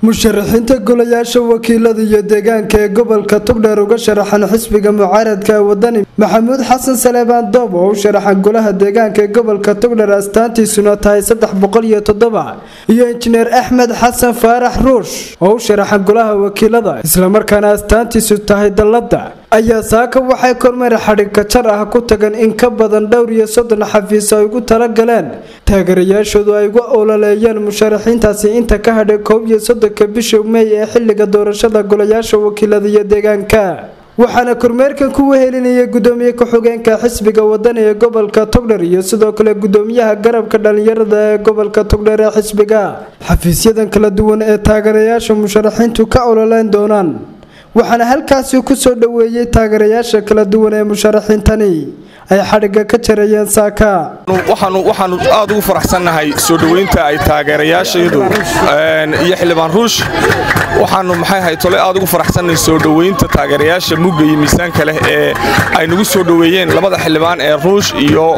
musharaxiinta golayaasha wakiilada iyo deegaanka ee gobolka togdheer uga sharaxan xisbiga mucaaradka ee wadani maxamuud xasan saleebaan doob oo u sharaxan golaha deegaanka ee gobolka togdheer astaantiisuna tahay saddex boqol iyo toddoba iyo injineer axmed xasan faarax ruush oo u sharaxan golaha wakiilada islamarkaana astaantiisu tahay dallada ayaa saaka waxay kormeer xadhigka jar ah ku tagan in ka badan dhowr iyo soddon xafiis ay ugu talagaleen taageerayaashoodu ay uga ololeeyeen musharaxiintaasi inta ka hadhay koob iyo soddonka bisha mey ee xiliga doorashada golayaasha wakiilada iyo deegaanka waxaana kormeerkan ku wehelinayay gudoomiye ku-xigeenka xisbiga wadani ee gobolka togdher iyo sidoo kale gudoomiyaha garabka dhalinyarada ee gobolka togdher ee xisbiga xafiisyadan kala duwan ee taageerayaasha musharaxiintu ka ololeyn doonaan waxaana halkaasi ku soo dhoweeyey taageerayaasha kala duwan ee musharaxiintani ay xadhigga ka jarayeen saaka waxaanu aad ugu faraxsannahay soo dhoweynta ay taageerayaashaydu iyo xildhibaan ruush waxaanu maxay ahay tole aad ugu faraxsannahay soo dhoweynta taageerayaasha mugga iyo miisaanka leh ee ay nagu soo dhoweeyeen labada xildhibaan ee ruush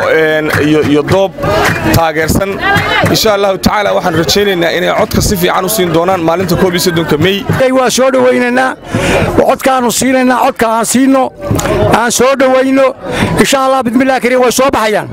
iyo doob taageersan insha allahu tacaala waxaan rajaynaynaa inay codka si fiican u siin doonaan maalinta koob iyo soddonka mey waa soo dhowaynaynaa codkaannu siinaynaa codka aan siinno aan soo dhowayno insha allah bismillahi kariim way soo baxayaan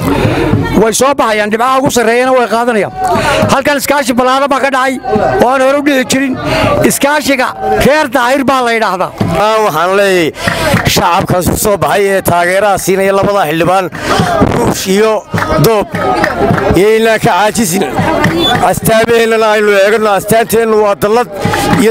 way soo baxayaan dhibcaha ugu sarreeyana way qaadanayaan halkan iskaashi ballaadhan baa ka dhacay oo aan hore u dhici jirin iskaashiga reer daahir baa la yidhaahdaa waxaan leeyahay shacabkaas ku soo baxay ee taageeraha siinaya labada xildhibaan ruush iyo doob iyo inaan ka caajisin astaamaheennana aynu eegano astaanteennu waa dallad iyo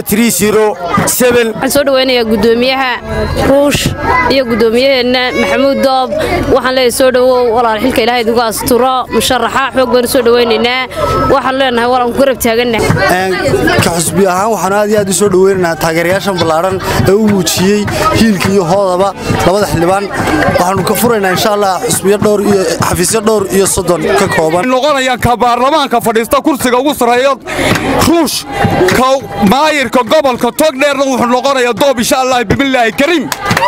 waxaan soo dhowaynayaa gudoomiyaha ruush iyo gudoomiyaheenna maxamuud doob waxaan leeyahay soo dhowow walaal xilka ilaahay idigu asturo musharaxa xoog baynu soo dhowaynaynaa waxaan leenahay walaan ku garab taagannahay ka xusbi ahaan waxaan aad iyo aad u soo dhowaynaynaa taageerayaashan ballaadhan ee u muujiyey hiilka iyo hoodaba labada xildhibaan waxaannu ka furaynaa insha allah xusbiyo dhowr iyo xafiisyo dhowr iyo soddon ka kooban noqonayaan ka baarlamaanka fadhiista kursiga ugu sarreeya ruush ka maayirka gobolka togdheerna wuxuu noqonayaa doob insha allah bimillaahi kariim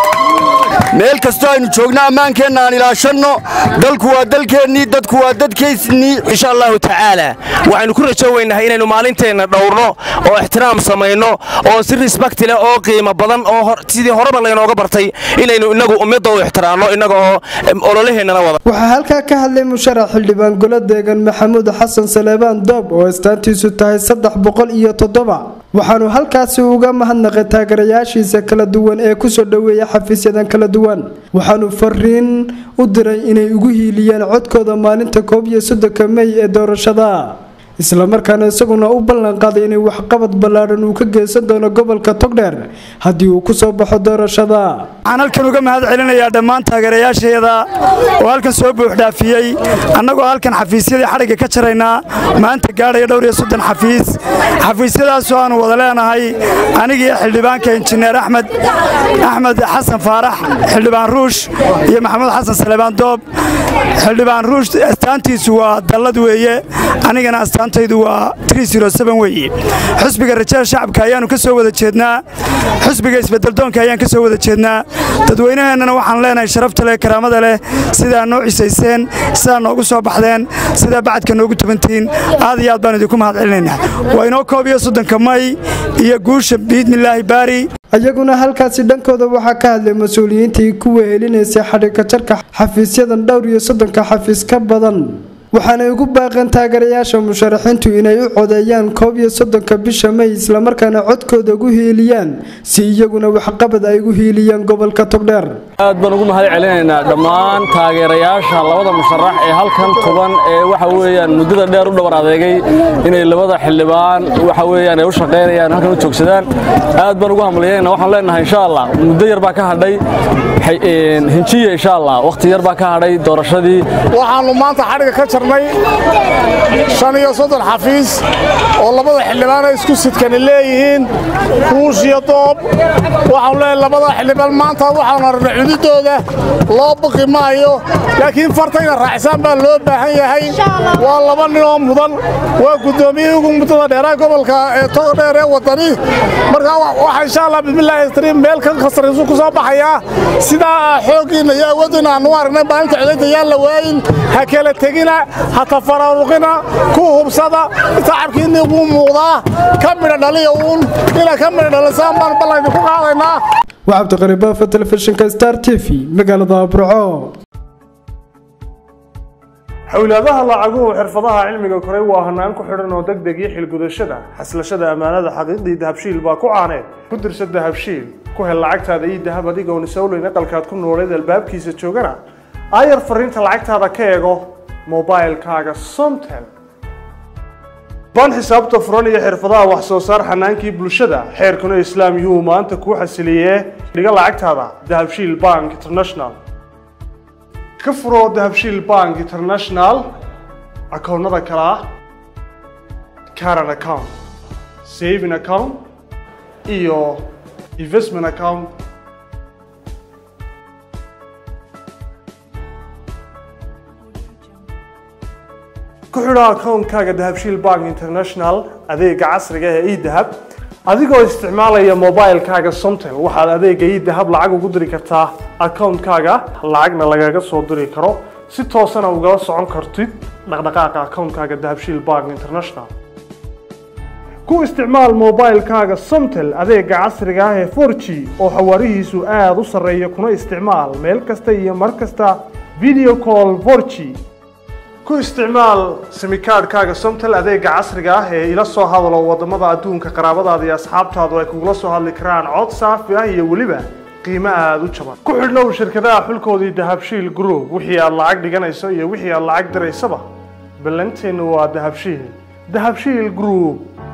meel kastoo aynu joogno ammaankeenna aan ilaashanno dalku waa dalkeennii dadku waa dadkaysnii insha allahu tacaala waxaynu ku rajoweynahay inaynu maalinteenna dhowrno oo ixtiraam samayno oo si risbakti leh oo qiimo badan oo sidii horeba laynooga bartay inaynu innagu ummadda u ixtiraamno innaga oo ololaheennana wada waxaa halkaa ka hadlay musharax xildhibaan golo deegan maxamuud xasan saleebaan doob oo astaantiisu tahay saddex boqol iyo toddoba waxaanu halkaasi uga mahadnaqay taageerayaashiisa kala duwan ee kusoo dhoweeya xafiisyadan kala duwan waxaanu fariin u diray inay ugu hiiliyeen codkooda maalinta koob iyo soddonka mey ee doorashada islamarkaana isaguna u ballanqaaday inay waxqabad ballaadhan uu ka geysan doono gobolka togdheer haddii uu ku soo baxo doorashada waxaan halkan uga mahad celinayaa dhammaan taageerayaashayada oo halkan soo buuxdhaafiyey annagoo halkan xafiisyadii xadhigga ka jaraynaa maanta gaadhaya dhowr iyo soddon xafiis xafiisyadaasoo aanu wada leenahay anigii xildhibaanka injineer axmed axmed xasan faarax xildhibaan ruush iyo maxamuud xasan saleebaan doob xildhibaan ruush astaantiisu waa dallad weeye anigana astaantaydu waa weye xusbiga rajada shacabka ayaannu ka soo wada jeednaa xusbiga isbeddeldoonka ayaan ka soo wada jeednaa dadweynaheennana waxaan leenahay sharafta leh karaamada leh sidaa noo cisayseen sidaa noogu soo baxdeen sidaa bacadka noogu tubantihiin aad iyo aad baan idinku mahad celinaynaa waa inoo koob iyo soddonka may iyo guusha biidmilaahi baari iyaguna halkaasi dhankooda waxaa ka hadlay mas-uuliyiintii ku wehelinaysay xadhigka jarka xafiisyadan dhowr iyo soddonka xafiis ka badan waxaanay ugu baaqeen taageerayaasha musharaxiintu inay u codeeyaan koob iyo soddonka bisha mey islamarkaana codkooda ugu hiiliyaan si iyaguna waxqabad ay ugu hiiliyaan gobolka togdheer aad baan ugu mahad celinaynaa dhammaan taageerayaasha labada musharax ee halkan tuban ee waxa weeyaan muddada dheer u dhowr adeegay inay labada xildhibaan waxa weeyaan ay u shaqaynayaan halkan u joogsadaan aad baan ugu hamlaynayna waxaan leenahay insha allah muddo yar baa ka hadhay hinjiya insha allah wakhti yar baa ka hadhay doorashadii waxaannu maanta xadhiga ka jarnay shan iyo soddon xafiis oo labada xildhibaana isku sidkani leeyihiin ruush iyo doob waxaanu leeyahay labada xildhibaan maanta waxaanu arnay cududooda loo buqi maayo laakiin fartayna raacsaan baa loo baahan yahay waa laba ninoo mudan waa guddoomiyihii ugu muddada dheeraa gobolka ee togdheer ee waddani markaa waxa insha allah bismillaahi istariim meel kan khasariisu ku soo baxayaa sidaa xooggiinna iyo awooddiinna aanu aragnay maalinta codaynta yaan la waayin ha kala tegina ha tafaraaruqina ku hubsada tacabkiinni wuu muuqdaa ka midha dhaliya uun ina ka midha dhalisaan baan ballaydinku qaadaynaa waa cabdiqaribafa telefishinka star t v magaalada burco xowlaadaha lacaguhu xirfadaha cilmiga koray waa hanaan ku xidhan oo deg deg iyo xilgudashada xaslashada ammaanada xaqiiqdii dahabshiil baa ku caaneed ku dirsa dahabshiil ku hel lacagtaada iyo dahab adigoon isowleyn aqalkaad ku nooleed albaabkiisa joogana aayar fariinta lacagtaada ka eego mobailkaaga somtel baan xisaabta furan iyo xirfadaha wax soo saar xanaankii bulshada xeerkuna islaam yuu maanta kuu xasiliyee dhiga lacagtaada dahabshiil bank international ka furo dahabshiil bank international akoonnada kale ah caran account saving account iyo investment account ku xidho akoonkaaga dahabshiil bank international adeega casriga ee edahab adigoo isticmaalaya mobilkaaga somtel waxaad adeega edahab lacag ugu diri kartaa akoonkaaga lacagna lagaga soo diri karo si toosana ugala socon kartid dhaqdhaqaaqa akoonkaaga dahabshiil bank international ku isticmaal mobilkaaga somtel adeega casriga ah ee 4g oo xawaarihiisu aada u sarreeya kuna isticmaal meel kasta iyo mar kasta video call 4g ku isticmaal simikaadhkaaga somtel adeega casriga ah ee ila soo hadalo wadamada adduunka qaraabadaada iyo asxaabtaadu ay kugula soo hadli karaan cod saafi ah iyo weliba qiimo aada u jaban ku xidhnow shirkadaha xulkoodii dahabshiil group wixii aad lacag dhiganayso iyo wixii aad lacag diraysaba ballanteennu waa dahabshiil dahabshiil group